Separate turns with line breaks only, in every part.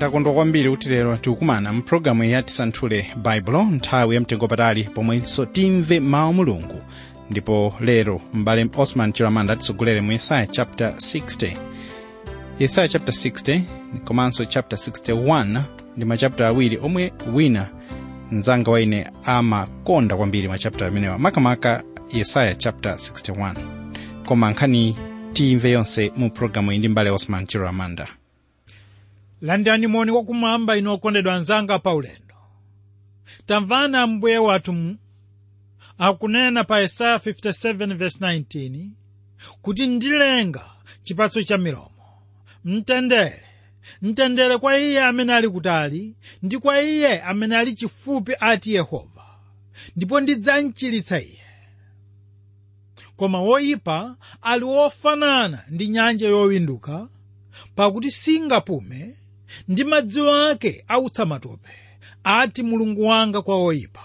takondwa kwambiri kuti lero tikukumana mpulogalamu ya tisanthule baibulo nthawi yamtengo patali pomwenso timve mawu mulungu ndipo lero m'bale osman chiramanda atitsogolere mu yesaya chapter 60 yesaya chapter 60 komanso chapter 61 ndi machapter awiri omwe wina mnzanga wa ine amakonda kwambiri machapter amenewa makamaka yesaya chapter 61 koma nkhani timve yonse mu pulogalamu iyi ndi m'bale osman chiramanda
landani moni wakumwamba inu okondedwa anzanga paulendo tamvani ambuye wathu m- akunena pa yesaya 57:19 kuti ndilenga chipatso cha milomo mtendere mtendere kwa iye amene ali kutali ndi kwa iye amene ali chifupi ati yehova ndipo ndidzamchiritsa iye koma woyipa ali wofanana ndi nyanja yowinduka pakuti singapume ndi madzi ake autsa matope ati mulungu wanga kwa oyipa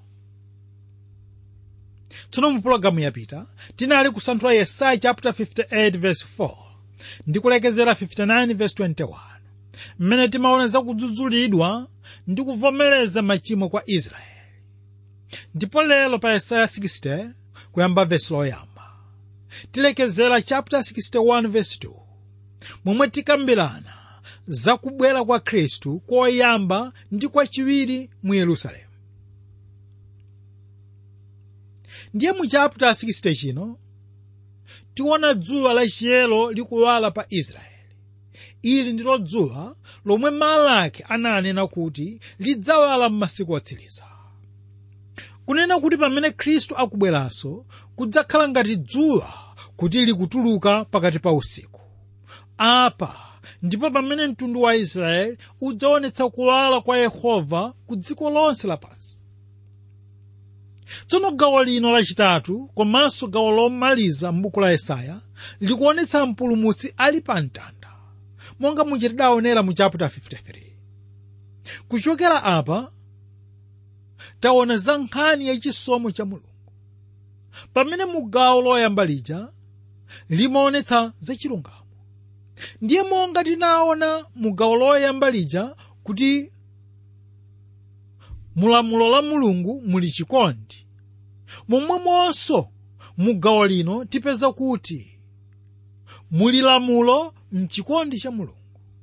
tsono mu pulogalamu yapita tinali kusanthula yesaya chapter 58 verse 4 ndi kulekezera 59 verse 21 mmene timaona za kudzudzulidwa ndi kuvomereza machimo kwa israeli ndipo lero pa yesaya 60 kuyamba verse loyamba tilekezera chapter 61 verse 2 momwe tikambirana za kubwera kwa khristu koyamba ndi kwachiwiri mu yerusalemu ndiye mu chapter 60 chino tiona dzuwa lachiyero likuwala pa israeli ili ndilo dzuwa lomwe malaki ananena kuti lidzawala m'masiku otsiriza kunena kuti pamene khristu akubweranso kudzakhala ngati dzuwa kuti likutuluka pakati pa usiku apa ndipo pamene mtundu wa israeli udzaonetsa kuwala kwa yehova ku dziko lonse lapansi tsono gawo lino lachitatu komanso gawo lomaliza m'buku la yesaya likuonetsa mpulumutsi ali pa mtanda monga muja tidaonera mu chapter 53 kuchokera apa taona za nkhani yachisomo cha mulungu pamene mu gawo loyamba lija limaonetsa zachilungamo ndiye monga tinaona mu gawo loyamba lija kuti mulamulo la mulungu muli chikondi momwemonso mu gawo lino tipeza kuti muli lamulo mchikondi cha mulungu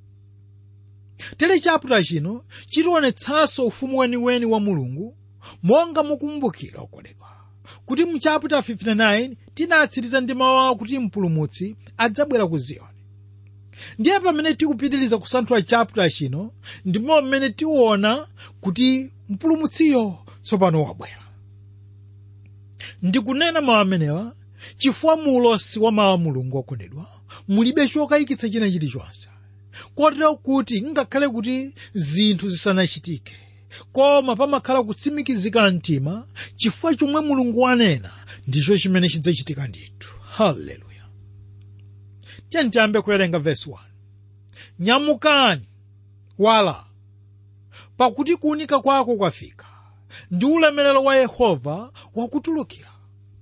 tere chaputala chino chitionetsanso ufumu weniweni wa mulungu monga mukumbukira okondedwa kuti mu chaputala 59 tinatsiriza ndi mawu awo kuti mpulumutsi adzabwera ku ziyoni ndiye pamene tikupitiriza kusanthula chaputala chino ndipo mmene tiona kuti mpulumutsiyo tsopano wabwera ndikunena mawu amenewa chifukwa mu ulosi wa mawu a mulungu okondedwa mulibe chokayikitsa china chilichonse kotero kuti ngakhale kuti zinthu zisanachitike koma pamakhala kutsimikizika mtima chifukwa chomwe mulungu wanena ndicho chimene chidzachitika ndithu haleluya tiyambe kuwerenga vesi 1 nyamukani wala pakuti kuunika kwako kwafika ndi ulemerero wa yehova wakutulukira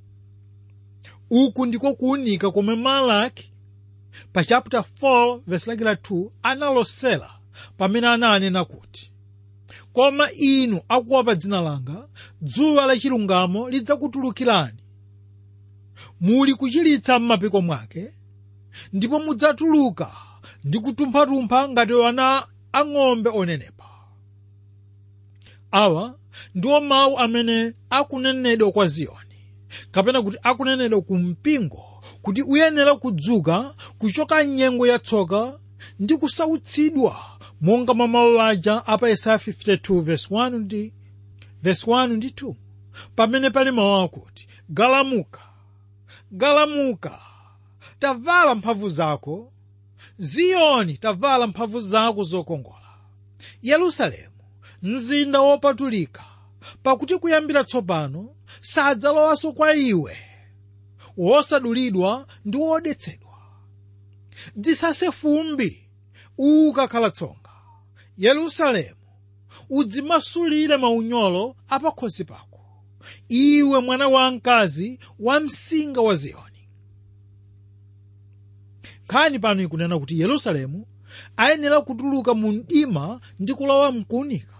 uku ndiko kuunika komwe malaki pa chapter 4 verse lake la 2 analosera pamene ananena kuti koma inu akuopa dzina langa dzuwa lachilungamo lidzakutulukirani muli kuchiritsa m'mapiko mwake ndipo mudzatuluka ndi kutumpha-tumpha ngati wana ang'ombe onenepa awa ndiwo mawu amene akunenedwa kwa ziyoni kapena kuti akunenedwa ku mpingo kuti uyenera kudzuka kuchoka nyengo yatsoka ndi kusautsidwa monga mwa mawu aja apa yesaya 52 verse 1 ndi verse 1 ndi 2 pamene pali mawu akuti galamuka galamuka tavala mphamvu zako ziyoni tavala mphamvu zako zokongola yerusalemu mzinda wopatulika pakuti kuyambira tsopano sadzalowanso kwa iwe wosadulidwa ndi wodetsedwa dzisase fumbi ukakhala tsonga yerusalemu udzimasulire maunyolo apakhosi pako iwe mwana wamkazi wa msinga wa ziyoni nkhani pano ikunena kuti yerusalemu ayenera kutuluka mu mdima ndi kulowa mkuunika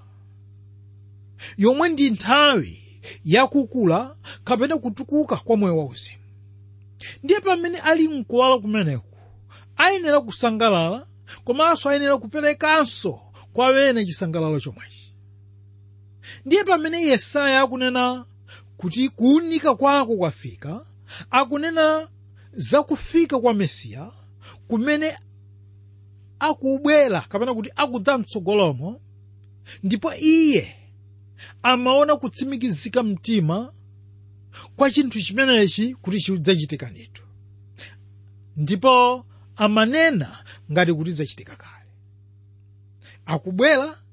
yomwe ndi nthawi yakukula kapena kutukuka kwa moyo wauzimu ndiye pamene ali mkuwala kumeneku ayenera kusangalala komanso ayenera kuperekanso kwa wena chisangalalo chomwechi ndiye pamene yesaya akunena kuti kuunika kwako kwafika akunena za kufika kwa mesiya kumene akubwera kapena kuti akudza mtsogolomo ndipo iye amaona kutsimikizika mtima kwa chinthu chimenechi kuti chidzachitika ndithu ndipo amanena ngati kuti zachitika kale akubwera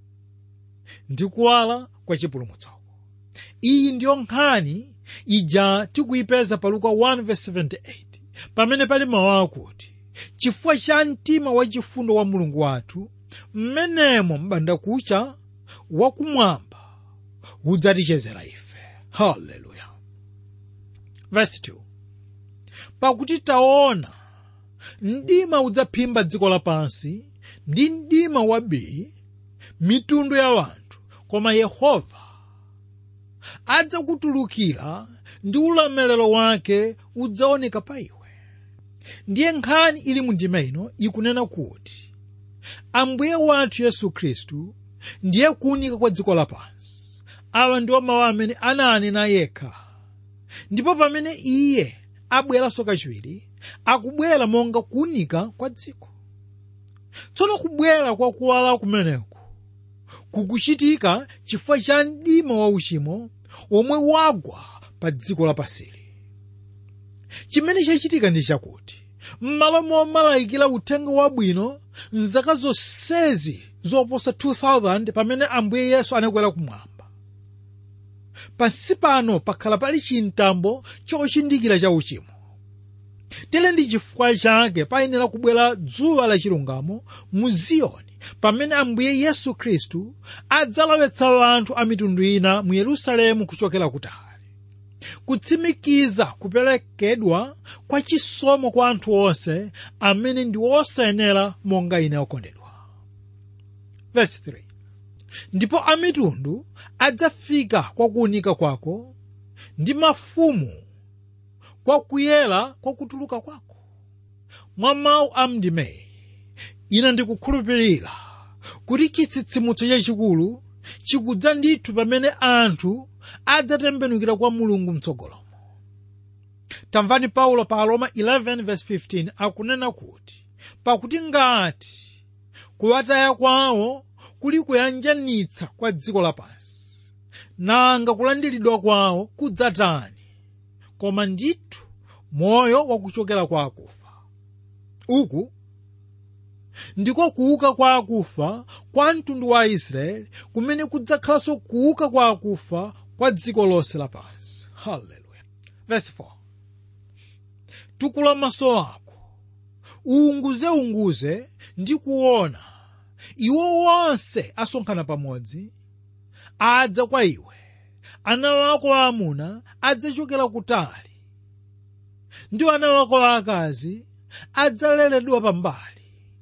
ndi kuwala kwa chipulumutsoko iyi ndiyo nkhani ija tikuyipeza pa luka 1:78 pamene pali mawu akuti chifukwa cha mtima wachifundo wa mulungu wathu mmenemo m'bandakucha wakumwamba udzatichezera ife haleluya verse 2 pakuti taona mdima udzaphimba dziko lapansi ndi mdima wabii mitundu ya wanthu koma yehova adzakutulukira ndi ulemerero wake udzaoneka pa iwe ndiye nkhani ili mu ndima ino ikunena kuti ambuye wathu yesu khristu ndiye kuunika kwa dziko lapansi awa ndiwo mawu amene ananena yekha ndipo pamene iye abweranso kachiwiri akubwera monga kuunika kwa dziko tsono kubwera kwa kuwala kumeneku kukuchitika chifukwa cha mdima wauchimo omwe wagwa pa dziko lapasili chimene chachitika ndi chakuti m'malo momalayikira uthenga wabwino mzaka zonsezi zoposa 2000 pamene ambuye yesu anakwera kumwamba pansi pano pakhala pali chintambo chochindikira cha uchimo tere ndi chifukwa chake payenera kubwera dzuwa lachilungamo mu ziyoni pamene ambuye yesu khristu adzalowetsa anthu a mitundu ina mu yerusalemu kuchokera kutali kutsimikiza kuperekedwa kwa chisomo kwa anthu onse amene ndi osayenera monga ine okondedwa Verse 3. ndipo amitundu adzafika kwa kuunika kwako ndi mafumu kwa kuyera kwa kutuluka kwako mwa mawu a mndimeyi ine ndikukhulupirira kuti chitsitsimutso chachikulu chikudza ndithu pamene anthu adzatembenukira kwa mulungu mtsogolomo tamvani paulo pa aroma 11:15 akunena kuti pakuti ngati kuwataya kwawo kuli kuyanjanitsa kwa dziko lapansi nanga kulandiridwa kwawo kudzatani koma ndithu moyo wakuchokera kwa akufa uku ndiko kuuka kwa akufa kwa mtundu wa israeli kumene kudzakhalanso kuuka kwa akufa kwa dziko lonse lapansi haleluya verse 4 tukula maso ako uunguzeunguze ndi kuona iwo wonse asonkhana pamodzi adza kwa iwe ana wako aamuna adzachokera kutali ndi ana wako aakazi adzaleredwa pambali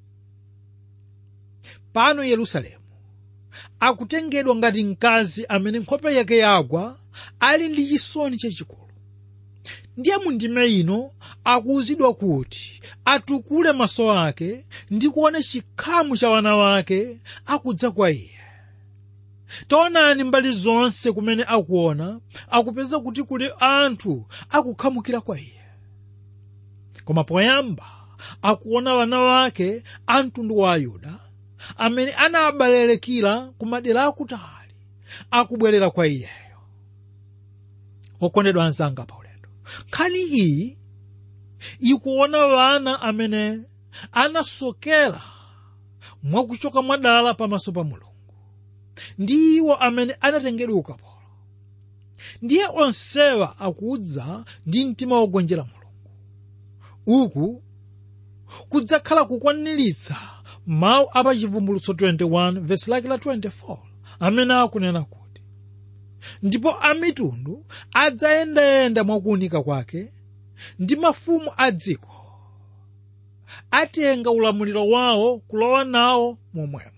pano yerusalemu akutengedwa ngati mkazi amene nkhope yake yagwa ali ndi chisoni chachikulu ndiye mundime ino akuwuzidwa kuti atukule maso ake ndi kuona chikhamu cha wana wake akudza kwa iye taonani mbali zonse kumene akuona akupeza kuti kuli anthu akukhamukira kwa iye koma poyamba akuona wana wake a mtundu wa ayuda amene anabalerekera ku madera akutali akubwerera kwa iyeyo okondedwa anzanga paulendo nkhani iyi ikuona wana amene anasokera mwakuchoka mwadala pamaso pa mulungu ndi iwo amene anatengedwa ukapolo ndiye onsewa akudza ndi mtima wogonjera mulungu uku kudzakhala kukwaniritsa mawu a pachivumbulutso 21 vesi lake la 24 amene akunena kuti ndipo amitundu adzayendayenda mwakuunika kwake ndi mafumu a dziko atenga ulamuliro wawo kulowa nawo momwemo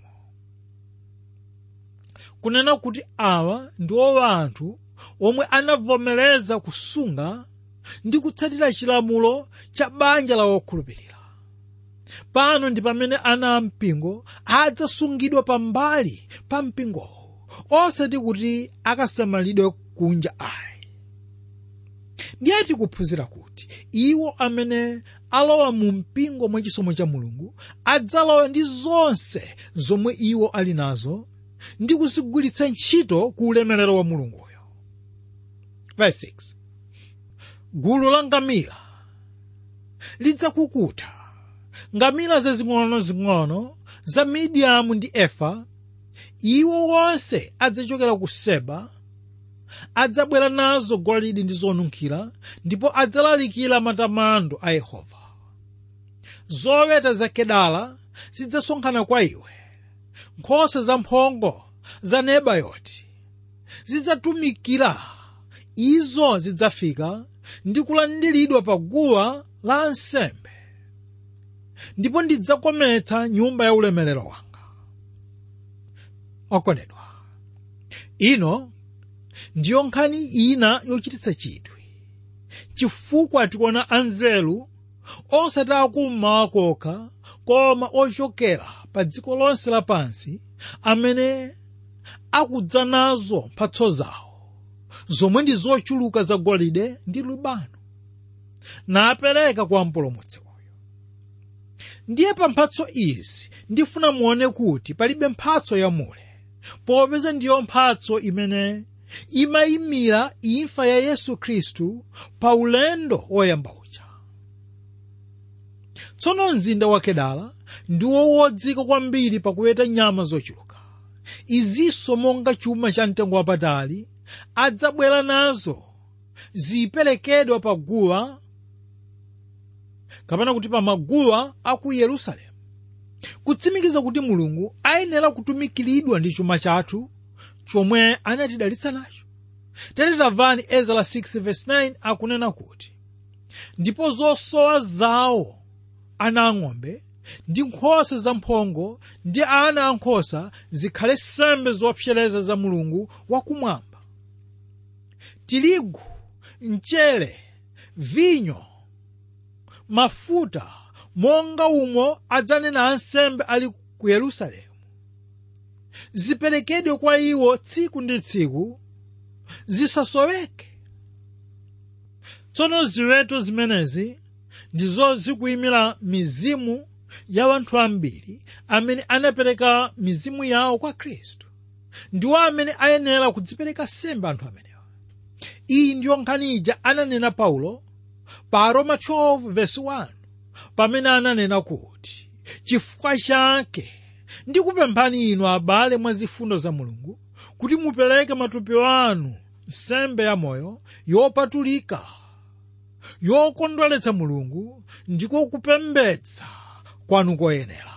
kunena kuti awa ndiwo anthu omwe anavomereza kusunga ndi kutsatira chilamulo cha banja la wokhulupirira pano ndi pamene ana ampingo adzasungidwa pambali pa mpingowo osati kuti akasamalidwe kunja ayi ndiye tikuphunzira kuti iwo amene alowa mu mpingo mwachisomo cha mulungu adzalowa ndi zonse zomwe iwo ali nazo ndi kuzigwiritsa ntchito ku ulemerero wa mulunguyo Verse 6. gulu la ngamira lidzakukuta ngamira zazing'ono-zing'ono za midiyamu ndi efa iwo wonse adzachokera ku seba adzabwera nazo golide ndi zonunkhira ndipo adzalalikira matamando a yehova zoweta za kedala zidzasonkhana kwa iwe nkhosa zamphongo za nebayoti zidzatumikira izo zidzafika ndi kulandiridwa pa guwa la nsembe ndipo ndidzakometsa nyumba ya ulemerero wanga okondedwa ino ndiyo nkhani ina yochititsa chidwi chifukwa tikuona anzeru osati akummawa kokha koma ochokera pa dziko lonse lapansi amene akudza nazo mphatso zawo zomwe ndi zochuluka za golide ndi lubano napereka kwa mpulumutsi uyu ndiye pa mphatso izi ndifuna muone kuti palibe mphatso yamule popeza ndiyo mphatso imene imayimira imfa ya yesu khristu pa ulendo woyamba uja tsono mzinda wa kedala ndiwo wodzika kwambiri pakuweta nyama zochuluka izinso monga chuma cha mtengo wapatali adzabwera nazo ziperekedwa pa guwa kapena kuti pa maguwa a ku yerusalemu kutsimikiza kuti mulungu ayenera kutumikiridwa ndi chuma chathu chomwe anatidalitsa nacho tere tamvani ezra 6:9 akunena kuti ndipo zosowa zawo ana ang'ombe ndi nkhosa zamphongo ndi ana ankhosa zikhale sembe zopsereza za mulungu wakumwamba tirigu mchere vinyo mafuta monga umo adzanena ansembe ali ku yerusalemu ziperekedwe kwa iwo tsiku ndi tsiku zisasoweke tsono ziweto zimenezi ndizo zikuyimira mizimu ya anthu ambiri amene anapereka mizimu yawo kwa khristu ndiwo amene ayenera kudzipereka sembe anthu amenewa iyi ndiyo nkhani ija ananena paulo pa roma 12:1 pamene ananena kuti chifukwa chake ndikupemphani inu abale mwa zifundo za mulungu kuti mupereke matupi anu nsembe ya moyo yopatulika yokondweretsa mulungu ndiko kupembedza kwanu koyenera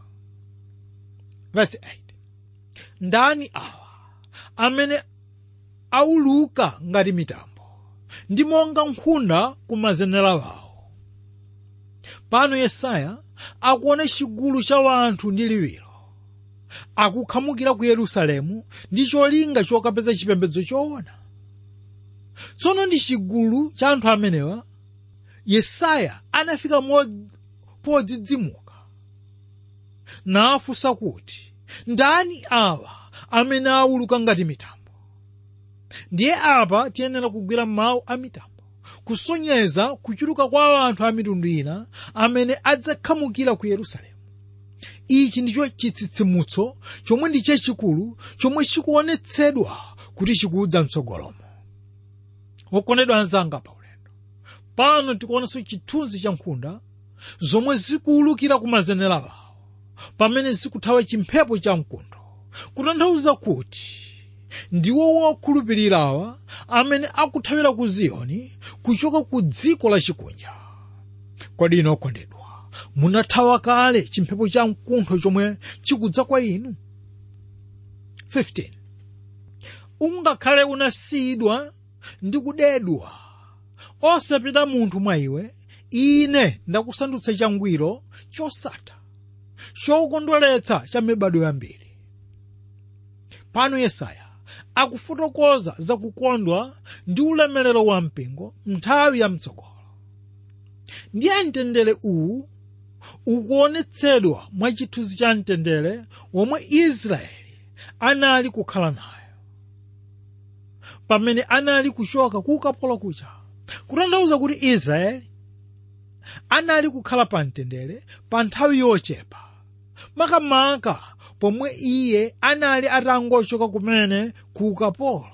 Verse 8. ndani awa amene auluka ngati mitambo ndi monga nkhunda ku mazenera wawo pano yesaya akuona chigulu cha wanthu ndi liwiro akukhamukira ku yerusalemu ndi cholinga chokapeza chipembedzo choona tsono ndi chigulu cha anthu amenewa yesaya anafika mo- podzidzimuka nafunsa kuti ndani awa amene auluka ngati mitambo ndiye apa tiyenera kugwira mawu a mitambo kusonyeza kuchuluka kwa anthu a mitundu ina amene adzakhamukira ku yerusalemu ichi ndicho chitsitsimutso chomwe ndi chachikulu chomwe chikuonetsedwa kuti chikudza mtsogolomo wokondedwa anzanga pa ulendo pano tikuonanso chithunzi cha nkhunda zomwe zikuwulukira ku mazenera wawo pamene zikuthawa chimphepo cha mkuntho kutanthauza kuti ndiwo wokhulupirirawa amene akuthawira ku ziyoni kuchoka ku dziko la chikunja kodi ino okondedwa munathawa kale chimphepo cha mkuntho chomwe chikudza kwa inu 15 ungakhale unasiyidwa ndi kudedwa osapita munthu mwa iwe ine ndakusandutsa changwiro chosatha chokondweretsa cha mibado yambiri pano yesaya akufotokoza zakukondwa ndi ulemerero wa mpingo nthawi ya mtsogolo ndiye mtendere uwu ukuonetsedwa mwa chithunzi cha mtendere womwe israeli anali kukhala nayo pamene anali kuchoka ku ukapolo kuja kutanthauza kuti israeli anali kukhala pa mtendere pa nthawi yochepa makamaka pomwe iye anali atangochoka kumene ku ukapolo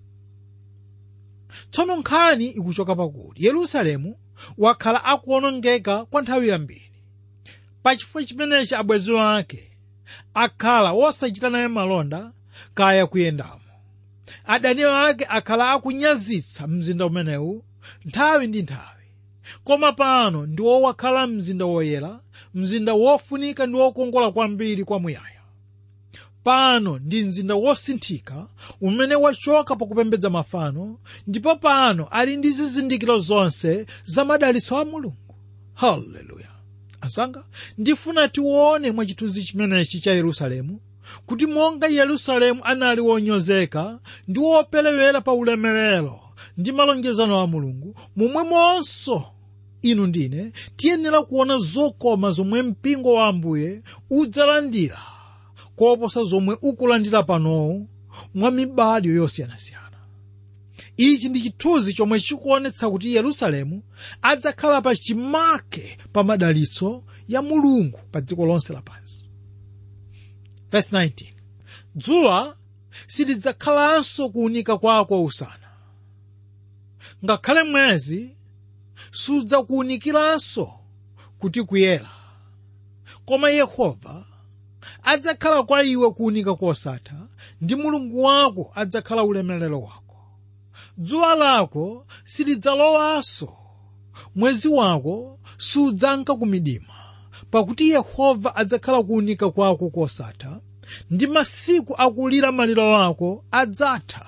tsono nkhani ikuchoka pakuti yerusalemu wakhala akuwonongeka kwa nthawi yambiri pachifukwa chimenechi abwenzi ake akhala wosachita naye malonda kaya kuyendamo adani ake akhala akunyazitsa mzinda umenewu nthawi ndi nthawi koma pano ndiwo wakhala mzinda woyera mzinda wofunika ndi wokongola kwambiri kwamuyaya pano ndi mzinda wosinthika umene wachoka pakupembedza mafano ndipo pano ali ndi zizindikiro zonse za madalitso a mulungu haleluya asanga ndifuna tione mwa chithunzi chimenechi cha yerusalemu kuti monga yerusalemu anali wonyozeka ndi woperewera pa ulemerero ndi malonjezano a mulungu momwemonso inu ndine tiyenera kuona zokoma zomwe mpingo wa ambuye udzalandira koposa zomwe ukulandira panowu mwa mibado yosiyanasiyana ichi ndi chithunzi chomwe chikuonetsa kuti yerusalemu adzakhala pa chimake pa madalitso ya mulungu pa dziko lonse lapansi Verse 19. dzuwa silidzakhalanso kuwunika kwako usana ngakhale mwezi sudzakuwunikiranso kuti kuyera koma yehova adzakhala kwa iwe kuwunika kosatha ndi mulungu wako adzakhala ulemerero wako dzuwa lako silidzalowanso mwezi wako sudzanka ku midima pakuti yehova adzakhala kuwunika kwako kosatha ndi masiku akulira maliro ako adzatha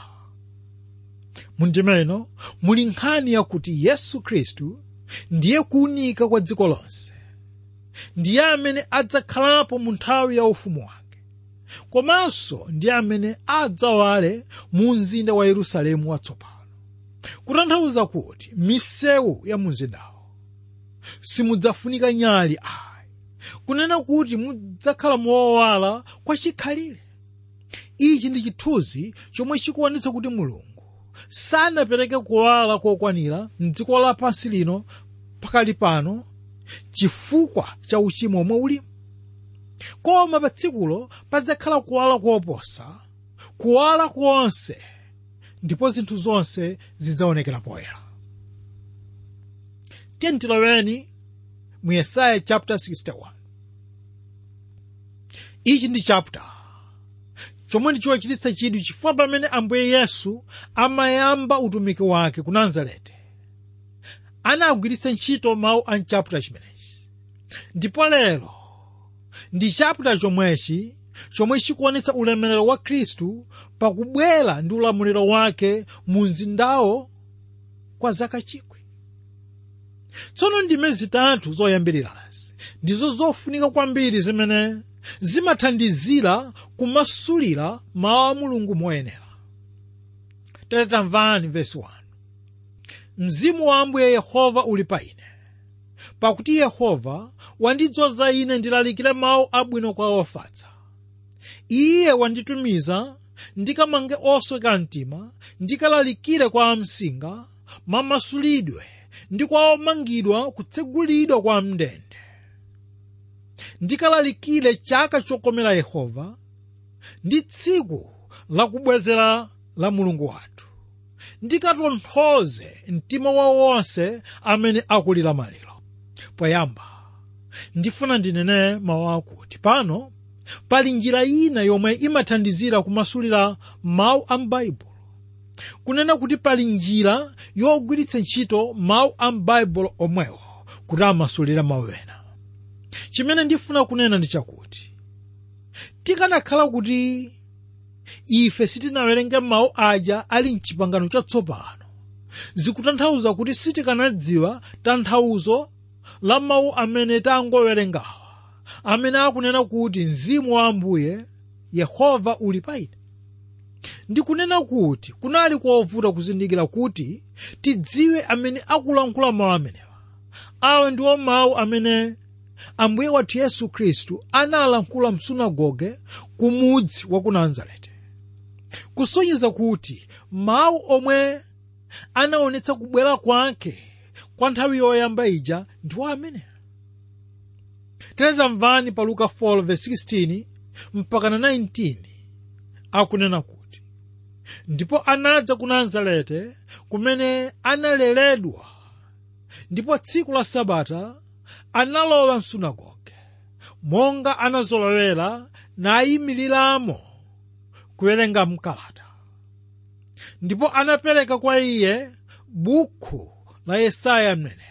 mundimeno muli nkhani yakuti yesu khristu ndiye kuwunika kwa dziko lonse ndiye amene adzakhalapo mu nthawi ya ufumu wake komanso ndiye amene adzawale mu mzinda wa yerusalemu watsopano kutanthauza kuti misewu ya mumzindawo simudzafunika nyali ayi kunena kuti mudzakhala mowala kwa chikhalire ichi ndi chithunzi chomwe chikuonetsa kuti mulungu sanapereke kuwala kokwanira mdziko lapansi lino pakali pano chifukwa cha uchimo omwe ulimo koma pa tsikulo padzakhala kuwala koposa kuwala konse ndipo zinthu zonse zidzaonekera poyera tiyentiloweni mu yesaya chapter 61 ichi ndi chapter chomwe ndichiwachititsa chidwi chifukwa pamene ambuye yesu amayamba utumiki wake ku nazareti anagwiritsa ntchito mawu a mchaputala chimenechi ndipo lero ndi chaputala chomwechi chomwe chikuonetsa ulemerero wa khristu pakubwera ndi ulamuliro wake mu mzindawo kwa zaka chikwi tsono ndime zitatu zoyambirirazi ndizo zofunika kwambiri zimene zimathandizira kumasulira mawu a mulungu moyenera tere tamvani vesi 1 mzimu wa ambuye yehova uli pa ine pakuti yehova wandidzoza ine ndilalikire mawu abwino kwa ofatsa iye wanditumiza ndikamange osweka mtima ndikalalikire kwa amsinga mamasulidwe ndi kwa omangidwa kutsegulidwa kwa mndende ndikalalikire chaka chokomera yehova ndi tsiku lakubwezera la mulungu wathu ndikatonthoze mtima wa wonse amene akulira maliro poyamba ndifuna ndinene mawu akuti pano pali njira ina yomwe imathandizira kumasulira mawu a m'baibulo kunena kuti pali njira yogwiritsa ntchito mawu a m'baibulo omwewo kuti amasulira mawu ena chimene ndifuna kunena ndi chakuti tikanakhala kuti ife sitinawerenge mawu aja ali mchipangano chatsopano zikutanthauza kuti sitikanadziwa tanthauzo la mawu amene tangowerengawa amene akunena kuti mzimu wa ambuye yehova uli pa ine ndikunena kuti kunali kovuta kuzindikira kuti tidziwe amene akulankhula mawu amenewa awa ndiwo mawu amene ambuye wathu yesu khristu analankhula msunagoge ku mudzi wa ku nazareti kusonyeza kuti mawu omwe anaonetsa kubwera kwake kwa nthawi yoyamba ija ndiwo amenewa tamvani pa luka 4:16 mpakana 19 akunena kuti ndipo anadza ku nazareti kumene analeredwa ndipo tsiku la sabata analowa msunagoge monga anazolowera nayimiriramo kuwerenga mkalata ndipo anapereka kwa iye bukhu la yesaya mneneri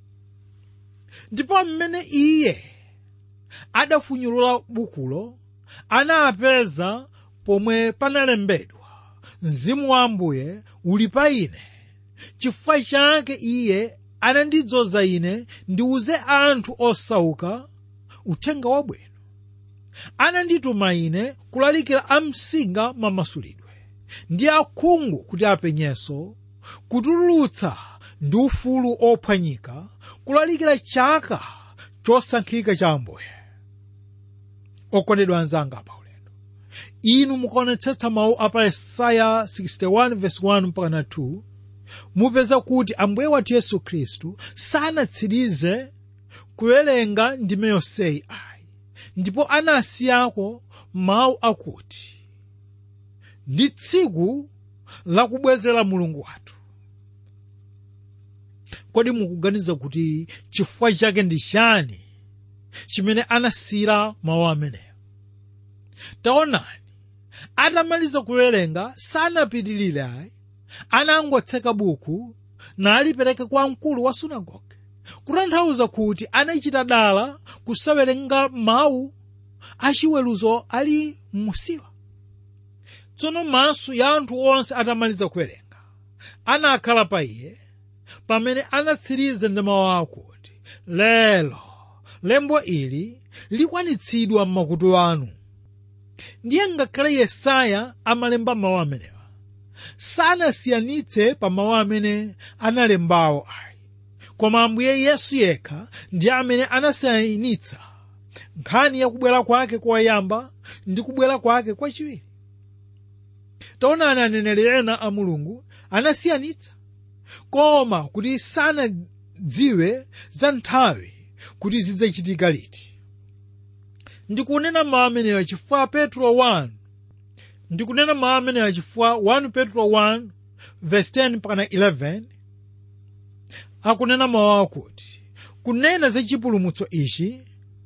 ndipo mmene iye adafunyulula bukulo anapeza pomwe panalembedwa mzimu wa ambuye uli pa ine chifukwa chake iye anandidzoza ine ndiuze anthu osauka uthenga wabwino anandituma ine kulalikira amsinga mamasulidwe ndi akhungu kuti apenyenso kutulutsa ndi ufulu ophwanyika kulalikira chaka chosankhika cha ambuye okondedwa anzanga pa ulendo inu mukaonetsetsa mawu apa yesaya 61:1 mpaka 2 mupeza kuti ambuye wathu yesu khristu sanatsirize kuwerenga ndime yonseyi ayi ndipo anasiyako mawu akuti ndi tsiku lakubwezera mulungu wathu kodi mukuganiza kuti chifukwa chake ndi chani chimene anasiyira mawu ameneyo taonani atamaliza kuwerenga sanapitirire ayi anangotseka buku nalipereka kwa mkulu wa sunagoge kutanthauza kuti anachita dala kusawerenga mawu achiweruzo ali musiwa tsono maso ya anthu onse atamaliza kuwerenga anakhala pa iye pamene anatsiriza ndi mawu akuti lero lembo ili likwanitsidwa m'makutu anu ndiye ngakhale yesaya amalemba mawu amenewa sanasiyanitse pa mawu amene analembawo ayi koma ambuye yesu yekha ndi amene anasiyanitsa nkhani ya kubwera kwake koyamba ndi kubwera kwake kwachiwiri taonani aneneri ena a mulungu anasiyanitsa koma kuti sanadziwe za nthawi kuti zidzachitika liti ndikunena mawu amenewa chifukwa petro 1 ndikunena mawu amenewa chifukwa 1 petro 1 verse 10 mpaka 11 akunena mawu akuti kunena za chipulumutso ichi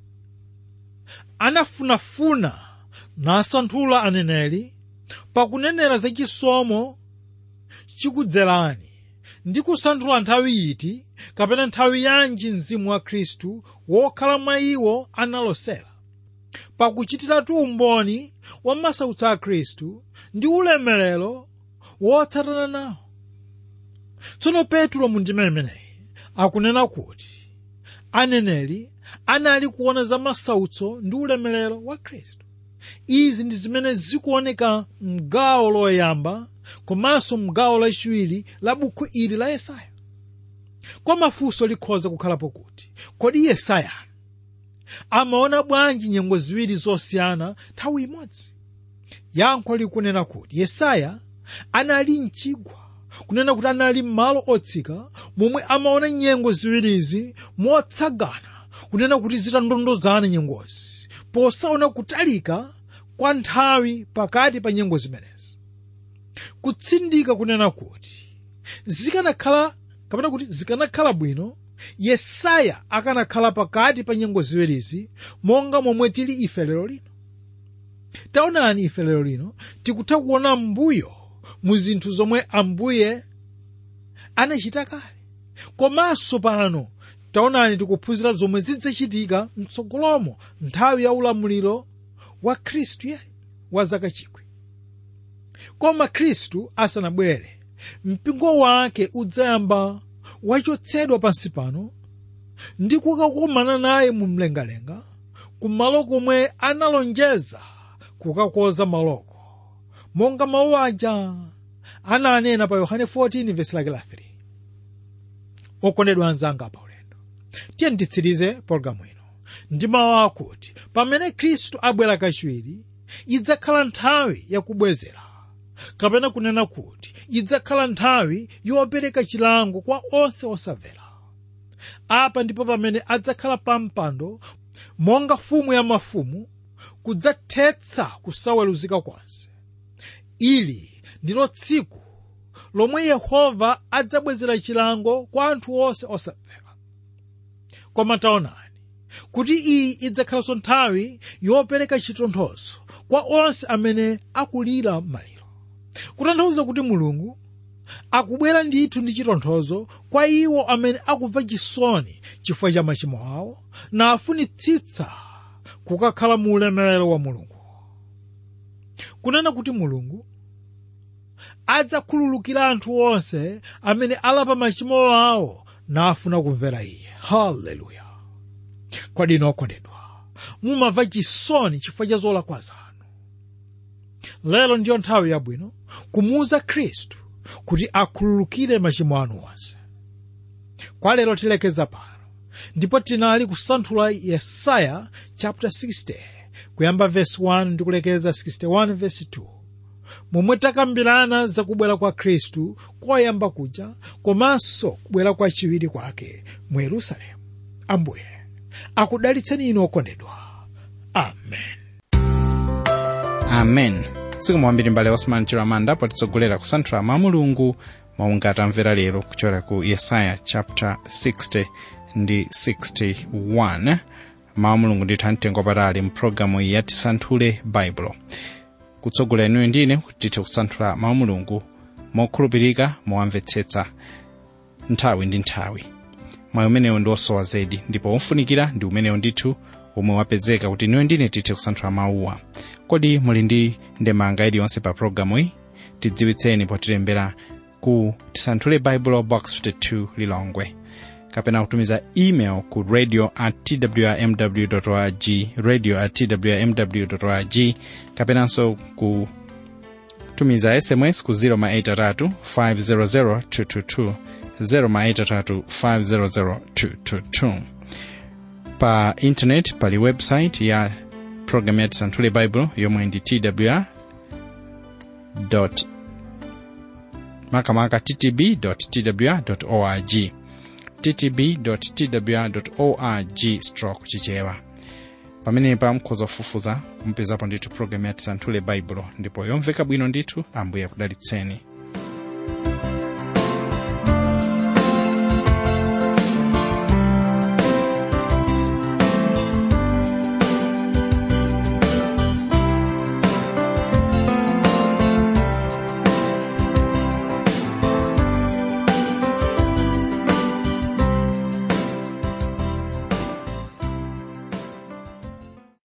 anafunafuna nasanthula aneneri pakunenera za chisomo chikudzerani ndi kusanthula nthawi iti kapena nthawi yanji mzimu wa khristu wokhala mwa iwo analosera pakuchitiratu umboni wa masautso a khristu ndi ulemerero wotsatana nawo tsono petro mu ndima imeneyi akunena kuti aneneri anali kuona za masautso ndi ulemerero wa khristu izi ndi zimene zikuoneka mgawo loyamba komanso mgawo lachiwiri la buku ili la yesaya koma funso likhoza kukhalapo kuti kodi yesaya amaona bwanji nyengo ziwiri zosiyana nthawi imodzi yankho likunena kuti yesaya anali mchigwa kunena kuti anali m'malo otsika momwe amaona nyengo ziwirizi motsagana kunena kuti zitandondozana nyengozi posaona kutalika kwa nthawi pakati pa nyengo zimenezi kutsindika kunena kuti zikanakhala kapena kuti zikanakhala bwino yesaya akanakhala pakati pa nyengo ziwirizi monga momwe tili ife lero lino taonani ife lero lino tikutha kuona mbuyo mu zinthu zomwe ambuye anachita kale komanso pano taonani tikuphunzira zomwe zidzachitika mtsogolomo nthawi ya ulamuliro wa khristu ye wa zaka chikwi koma khristu asanabwere mpingo wake udzayamba wachotsedwa pansi pano ndi kukakumana naye mu mlengalenga kumalo komwe analonjeza kukakonza maloko monga mawu aja ananena pa yohane 14 vesi lake la 3 okondedwa anzanga pa ulendo tiye nditsirize pologalamu ino ndi mawu akuti pamene khristu abwera kachiwiri idzakhala nthawi yakubwezera kapena kunena kuti idzakhala nthawi yopereka chilango kwa onse osamvera apa ndipo pamene adzakhala pa mpando monga fumu ya mafumu kudzathetsa kusaweruzika konse ili ndilo tsiku lomwe yehova adzabwezera chilango kwa anthu onse osamvera koma taonani kuti iyi idzakhalanso nthawi yopereka chitonthozo kwa onse amene akulira maliro kutanthauza kuti mulungu akubwera ndithu ndi chitonthozo kwa iwo amene akumva chisoni chifukwa cha machimo awo nafunitsitsa kukakhala mu ulemerero wa mulungu kunena kuti mulungu adzakhululukira anthu onse amene alapa machimo awo nafuna kumvera iye haleluya kwadino okondedwa mumamva chisoni chifukwa cha zolakwa zanu lero ndiyo nthawi yabwino kumuuza khristu kuti akhululukire machimo anu onse kwa lero tilekeza pano ndipo tinali kusanthula yesaya chapter 60 kuyamba verse 1 ndi kulekeza 61 verse 2 momwe takambirana za kubwera kwa khristu koyamba kuja komanso kubwera kwa chiwiri kwake mu yerusalemu ambuye akudalitseni inu okondedwa amen
amen siku mwambiri mbale osman chiramanda potitsogolera kusanthula mawu mulungu maunga tamvera lero kuchokera ku yesaya chapter 60 ndi 61 mawu mulungu ndithu amtengo patali mpulogalamu iyi yatisanthule baibulo kutsogolera inuyo ndine tithe kusanthula mawu mulungu mokhulupirika mowamvetsetsa nthawi ndi nthawi mwayi umenewu ndi osowa zedi ndipo wofunikira ndi umenewu ndithu omwe wapezeka kuti inuyo ndine tithe kusanthula mawuwa kodi muli ndi ndemanga iliyonse pa pulogalamu iyi tidziwitseni potilembera ku tisanthule bible box 52 lilongwe kapena kutumiza email ku radio at twrmw org radio at twrmw org kapenanso kutumiza sms ku 083 500 222 083 500 222 pa intanet pali website ya program ya tisanthule bible yomwe ndi twr makamaka ttb twr org ttb.twr.org stroke chichewa pamenepa mukhoza kufufuza kumpezapo ndithu programu ya tisanthule baibulo ndipo yomveka bwino ndithu ambuye akudalitseni